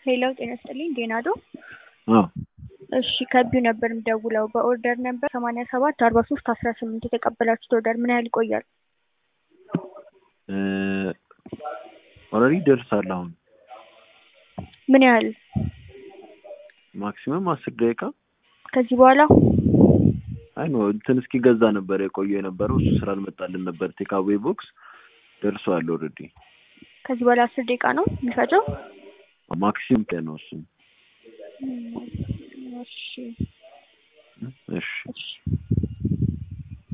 ሄሎ ጤና ይስጥልኝ ዴናዶ አዎ እሺ ከቢው ነበር የምደውለው በኦርደር ነበር ሰማንያ ሰባት አርባ ሶስት አስራ ስምንት የተቀበላችሁት ኦርደር ምን ያህል ይቆያል? ኦልሬዲ ደርሳል። አሁን ምን ያህል ማክሲመም አስር ደቂቃ ከዚህ በኋላ አይ ኖ እንትን እስኪገዛ ነበር የቆየው የነበረው እሱ ስላልመጣልን ነበር። ቴካዌ ቦክስ ደርሷል ኦልሬዲ። ከዚህ በኋላ አስር ደቂቃ ነው የሚፈጀው? ማክሲም ቀን ነው እሱም። እሺ እሺ እሺ